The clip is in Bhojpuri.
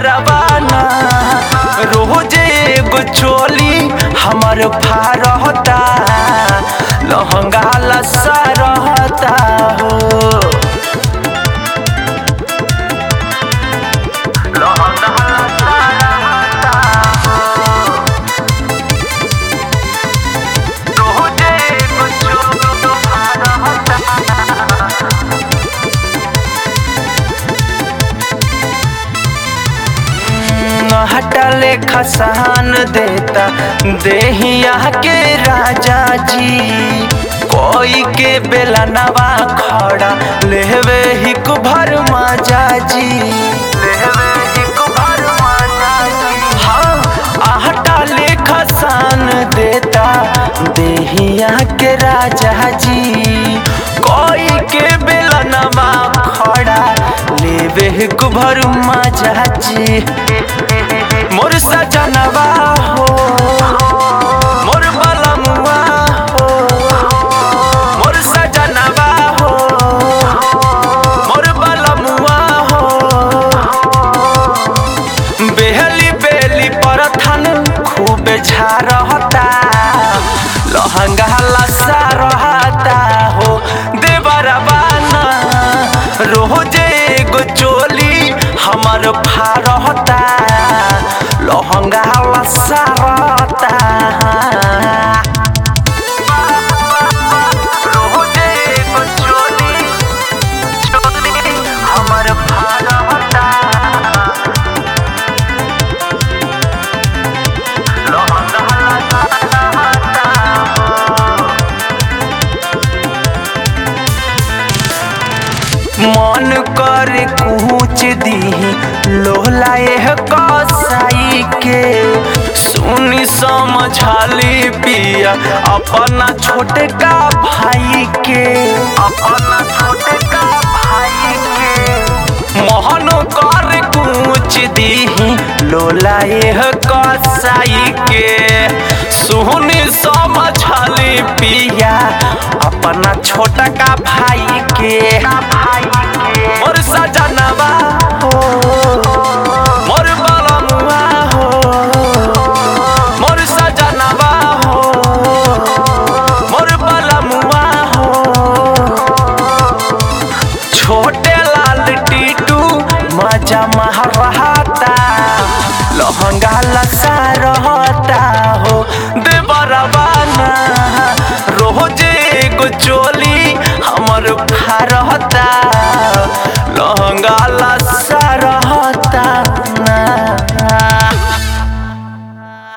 बरबाना रोजे एगो चोली हमर फारहता लहंगा लसा रहता हो लहंगा लसा रहता हो रोजे एगो चोली फारहता हटले खसान देता देहिया के राजा जी कोई के बेला नवा खड़ा लेवे हिक भर माजा जी लेवे हिक भर माजा जी हाँ हटले खसान देता देहिया के राजा जी कोई के बेला नवा खड़ा लेवे हिक भर माजा जी मोर सजनवा हो मोर बलमुआ हो मोर सजनवा हो मोर बलमुआ हो बेहली बेली परथन खूब झारहता लहंगा लसा रहता हो देवरबाना रोजे एगो चोली हमर फारहता लहंगा लसा रहता रोजे एगो चोली चोली हमर फारहता मन कर कुछ दी लोला एह कसाई के सुनी समझाली पिया अपना छोटे का भाई के अपना छोटे का भाई के मोहन कर कुछ दी लोला एह कसाई के सुनी समझाली पिया अपना छोटा का भाई के मोर सजनवा हो मोर बलमुआ हो मोर सजनवा हो मोर बलमुआ हो छोटे लाल टीटू मजा मह रहता लहंगा लसा रहता हो देवरबाना रोजे एगो चोली हमर फारहता लहंगा ला